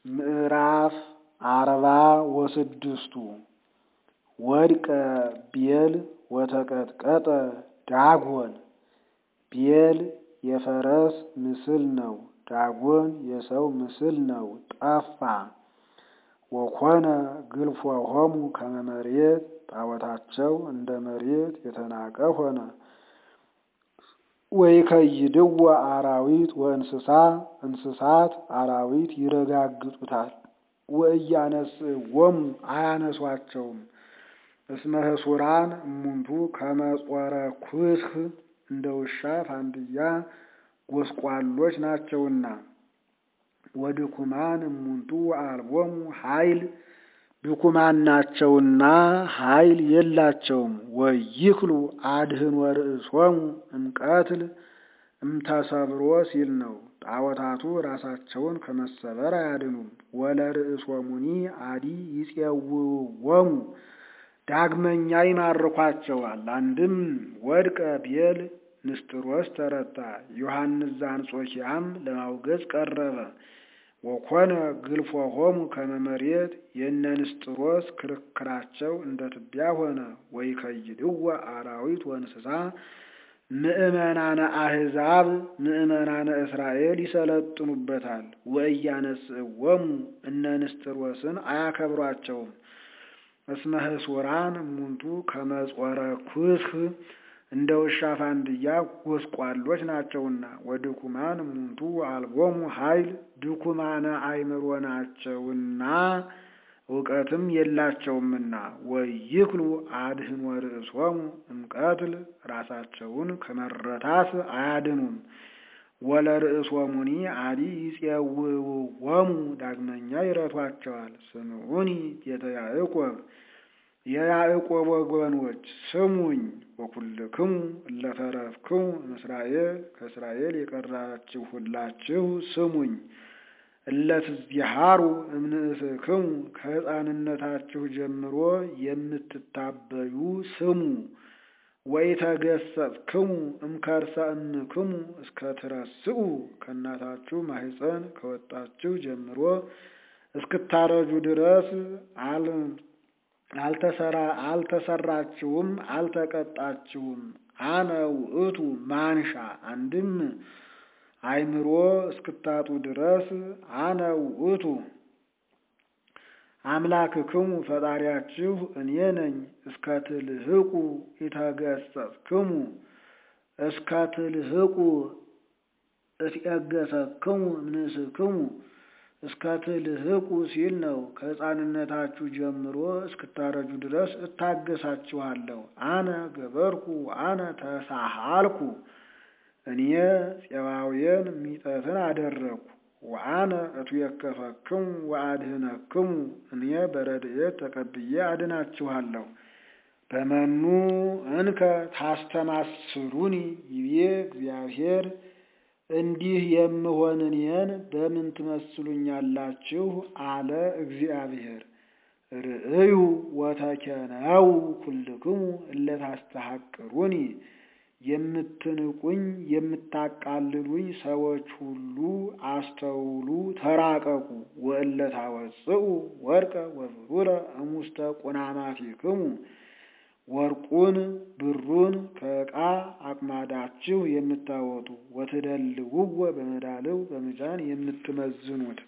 ምዕራፍ አርባ ወስድስቱ ወድቀ ቤል ወተቀጥቀጠ ዳጎን ቤል የፈረስ ምስል ነው። ዳጎን የሰው ምስል ነው። ጠፋ። ወኮነ ግልፎሆሙ ከመ መሬት ጣዖታቸው እንደ መሬት የተናቀ ሆነ። ወይከይድዎ አራዊት ወእንስሳ እንስሳት አራዊት ይረጋግጡታል። ወእያነስእዎሙ አያነሷቸውም። እስመ ህሱራን እሙንቱ ከመ ጾረ ኩስክ እንደ ውሻ ፋንድያ ጎስቋሎች ናቸውና። ወድኩማን እሙንቱ ወአልቦሙ ኃይል ድኩማን ናቸውና ኃይል የላቸውም። ወይክሉ አድህንወ ርእሶሙ እምቀትል እምተሰብሮ ሲል ነው። ጣዖታቱ ራሳቸውን ከመሰበር አያድኑም። ወለርእሶሙኒ አዲ ይፄውውዎሙ ዳግመኛ ይማርኳቸዋል። አንድም ወድቀ ቤል ንስጥሮስ ተረታ። ዮሐንስ ዘአንጾኪያም ለማውገዝ ቀረበ። ወኮነ ግልፎሆሙ ከመ መሬት የእነ ንስጥሮስ ክርክራቸው እንደ ትቢያ ሆነ። ወይከይድዎ አራዊት ወእንስሳ ምእመናነ አሕዛብ ምእመናነ እስራኤል ይሰለጥኑበታል። ወእያነስእዎሙ እነ ንስጥሮስን አያከብሯቸውም። እስመ ህሱራን እሙንቱ ከመ ጾረ ኩስክ እንደ ውሻ ፋንድያ ጎስቋሎች ናቸውና። ወድኩማን እሙንቱ አልቦሙ ኃይል ድኩማነ አእምሮ ናቸውና እውቀትም የላቸውምና። ወይክሉ አድህንወ ርእሶሙ እምቀትል ራሳቸውን ከመረታት አያድኑም። ወለርእሶሙኒ አዲ ይፄውውዎሙ ዳግመኛ ይረቷቸዋል። ስምዑኒ ቤተ ያዕቆብ የያዕቆብ ወገኖች ስሙኝ። ወኩልክሙ እለ ተረፍክሙ እምእስራኤል ከእስራኤል የቀራችሁ ሁላችሁ ስሙኝ። እለ ትዝቢሃሩ እምንእስክሙ ከሕፃንነታችሁ ጀምሮ የምትታበዩ ስሙ። ወኢተገሰጽክሙ እምከርሰ እምክሙ እስከ ትረስኡ ከእናታችሁ ማኅፀን ከወጣችሁ ጀምሮ እስክታረጁ ድረስ አልተሰራችሁም፣ አልተቀጣችሁም። አነ ውእቱ ማንሻ አንድም አእምሮ እስክታጡ ድረስ አነ ውእቱ አምላክክሙ ፈጣሪያችሁ እኔ ነኝ። እስከ ትልህቁ ኢተገሰጽክሙ እስከ ትልህቁ እትየገሰክሙ እምንእስክሙ እስከ ትልህቁ ሲል ነው። ከሕፃንነታችሁ ጀምሮ እስክታረጁ ድረስ እታገሳችኋለሁ። አነ ገበርኩ አነ ተሳሃልኩ እኔ ፄባውያን ሚጠትን አደረግኩ። ወአነ እትዌከፈክሙ ወአድህነክሙ እኔ በረድኤት ተቀብዬ አድናችኋለሁ። በመኑ እንከ ታስተማስሉኒ ይቤ እግዚአብሔር እንዲህ የምሆን እኔን በምን ትመስሉኛላችሁ? አለ እግዚአብሔር። ርእዩ ወተኬነው ኩልክሙ እለ ታስተሐቅሩኒ የምትንቁኝ የምታቃልሉኝ ሰዎች ሁሉ አስተውሉ፣ ተራቀቁ። ወእለ ታወጽኡ ወርቀ ወብሩረ እሙስተ ቁናማቲክሙ ወርቁን ብሩን ከዕቃ አቅማዳችሁ የምታወጡ ወትደልውወ በመዳልው በምጃን የምትመዝኑት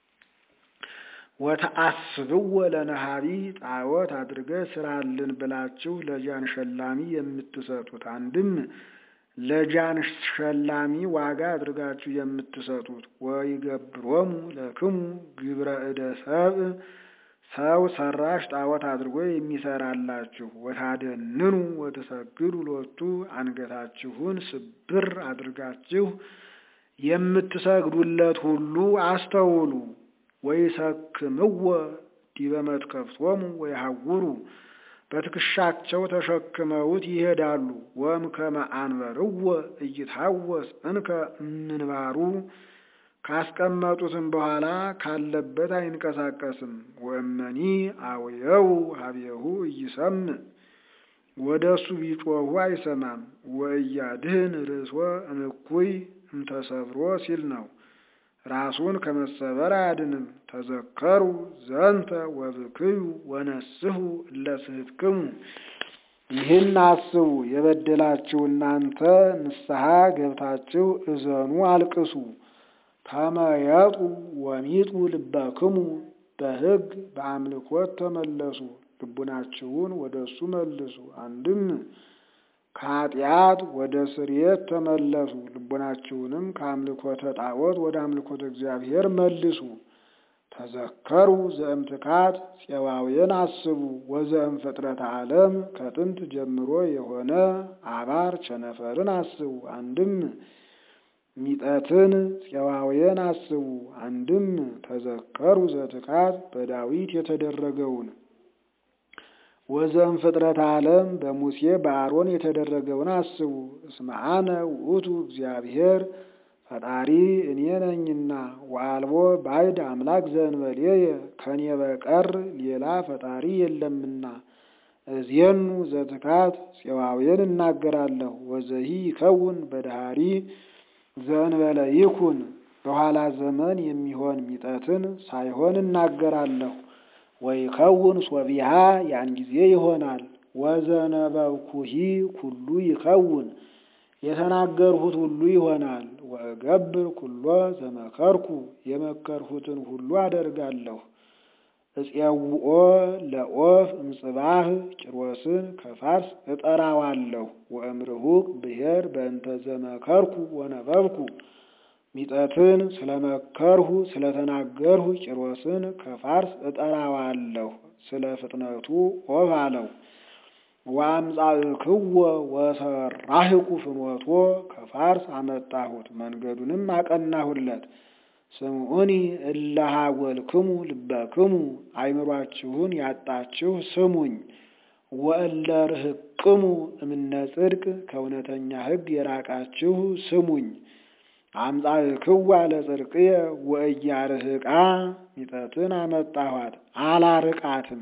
ወተአስብወ ለነሃቢ ጣዖት አድርገህ ስራልን ብላችሁ ለጃን ሸላሚ የምትሰጡት አንድም ለጃን ሸላሚ ዋጋ አድርጋችሁ የምትሰጡት ወይገብሮሙ ለክሙ ግብረ እደ ሰብእ ሰው ሰራሽ ጣዖት አድርጎ የሚሰራላችሁ ወታደንኑ ወተሰግዱ ሎቱ አንገታችሁን ስብር አድርጋችሁ የምትሰግዱለት ሁሉ አስተውሉ። ወይሰክምዎ ዲበ መትከፍቶሙ ወይሐውሩ በትከሻቸው ተሸክመውት ይሄዳሉ። ወእምከመ አንበርዎ ኢይትሐወስ እንከ እምንባሩ ካስቀመጡትም በኋላ ካለበት አይንቀሳቀስም። ወእመኒ አውየው ሀቤሁ ኢይሰምዕ ወደ እሱ ቢጮኹ አይሰማም። ወእያድህን ርእሶ እምኩይ እምተሰብሮ ሲል ነው። ራሱን ከመሰበር አያድንም። ተዘከሩ ዘንተ ወብክዩ ወነስሑ እለ ስሕትክሙ ይህን አስቡ፣ የበደላችሁ እናንተ ንስሐ ገብታችሁ እዘኑ፣ አልቅሱ። ተመየጡ ወሚጡ ልበክሙ በሕግ በአምልኮት ተመለሱ፣ ልቡናችሁን ወደ እሱ መልሱ። አንድም ከኃጢአት ወደ ስርየት ተመለሱ፣ ልቡናችሁንም ከአምልኮተ ጣዖት ወደ አምልኮተ እግዚአብሔር መልሱ። ተዘከሩ ዘእምትካት ፄዋውያን አስቡ ወዘእም ፍጥረተ ዓለም ከጥንት ጀምሮ የሆነ አባር ቸነፈርን አስቡ። አንድም ሚጠትን ፄዋውያን አስቡ። አንድም ተዘከሩ ዘትካት በዳዊት የተደረገውን ወዘእም ፍጥረተ ዓለም በሙሴ በአሮን የተደረገውን አስቡ። እስመ አነ ውእቱ እግዚአብሔር ፈጣሪ እኔ ነኝና ወአልቦ ባዕድ አምላክ ዘእንበሌየ ከኔ በቀር ሌላ ፈጣሪ የለምና። እዜኑ ዘትካት ፄዋውያን እናገራለሁ ወዘሂ ይከውን በዳህሪ ዘእንበለ ይኩን በኋላ ዘመን የሚሆን ሚጠትን ሳይሆን እናገራለሁ። ወይከውን ሶቢሃ ያን ጊዜ ይሆናል። ወዘነበብኩሂ ኩሉ ይከውን የተናገርሁት ሁሉ ይሆናል። ወእገብር ኩሎ ዘመከርኩ የመከርሁትን ሁሉ አደርጋለሁ። እፄውኦ ለኦፍ እምጽባህ ጭሮስን ከፋርስ እጠራዋለሁ። ወእምርሁቅ ብሔር በእንተ ዘመከርኩ ወነበብኩ ሚጠትን ስለመከርሁ ስለተናገርሁ ጭሮስን ከፋርስ እጠራዋለሁ። ስለ ፍጥነቱ ኦፍ አለው። ወአምጻእክዎ ወሰራህኩ ፍኖቶ ከፋርስ አመጣሁት መንገዱንም አቀናሁለት። ስምዑኒ እለ ሀጐልክሙ ልበክሙ አይምሯችሁን ያጣችሁ ስሙኝ። ወእለ ርህቅሙ እምነ ጽድቅ ከእውነተኛ ሕግ የራቃችሁ ስሙኝ። አምጻእክዋ ለጽድቅየ ወእያርህቃ ሚጠትን አመጣኋት አላርቃትም።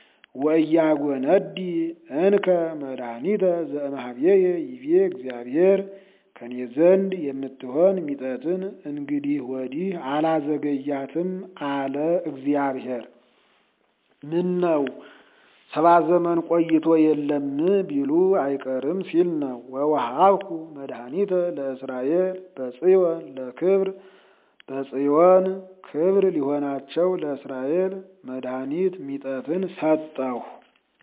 ወእያጎነዲ እንከ መድኃኒተ ዘእምኀቤየ ይቤ እግዚአብሔር ከኔ ዘንድ የምትሆን ሚጠትን እንግዲህ ወዲህ አላዘገያትም አለ እግዚአብሔር። ምን ነው ሰባ ዘመን ቆይቶ የለም ቢሉ አይቀርም ሲል ነው። ወወሃብኩ መድኃኒተ ለእስራኤል በጽዮን ለክብር በጽዮን ክብር ሊሆናቸው ለእስራኤል መድኃኒት ሚጠትን ሰጠሁ።